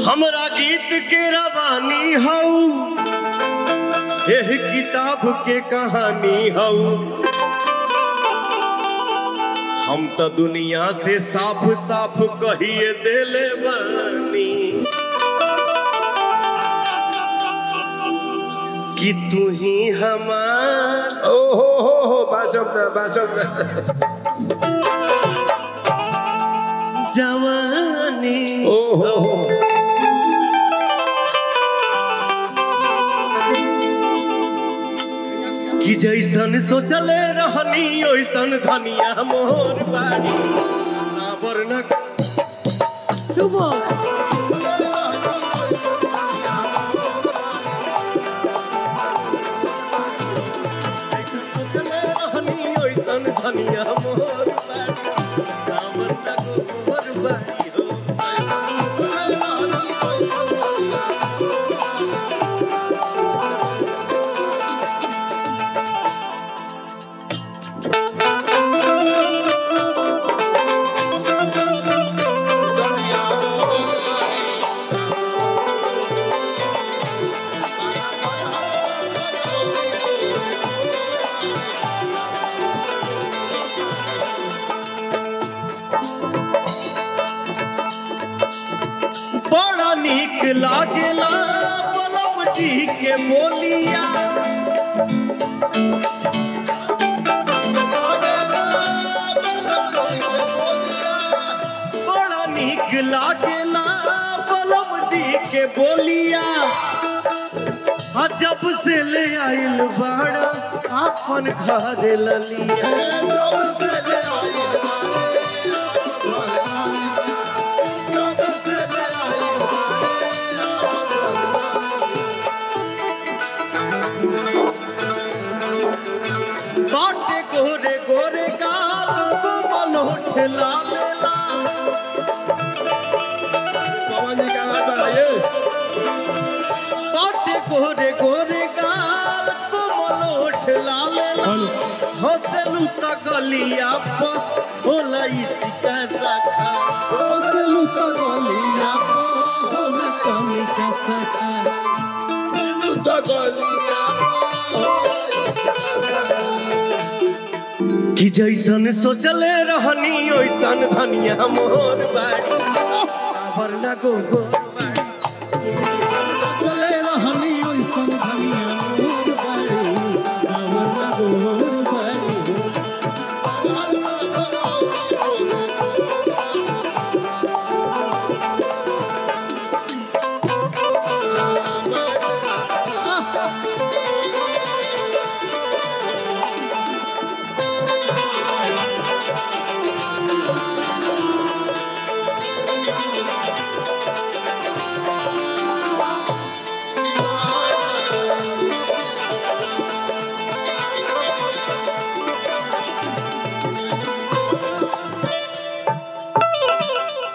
हमरा गीत के रवानी हऊ एह किताब के कहानी हऊ हम तो दुनिया से साफ साफ कहिए देले बानी कि तू ही हमार ओ हो हो हो बाजब ना बाजब ना जवानी ओ हो हो कि जैसन सोचले रहनी ओइसन धनिया मोर बाड़ी साबर न শুভ सोचले रहनी ओइसन धनिया मोर बाड़ी साबर न मोर बाड़ी हो बड़ा नीक लागेला बलम जी के बोलिया बड़ा नीक लागेला बलम जी के बोलिया आ जब से ले आइल बाड़ा आपन घर ललिया जब से ले आइल बाटे गोरे गोरे गाल कोमल होठला लेला पवन जी का हाथ बढ़ाइए बाटे गोरे गोरे गाल कोमल होठला लेला हंसलू त गलिया पर होला ई चिका साखा हंसलू त गलिया पर होला कमी का साखा तो गलिया कि जैसन सोचले रहनी ओइसन धनिया मोर बाड़ी साबर ना गोबर बाड़ी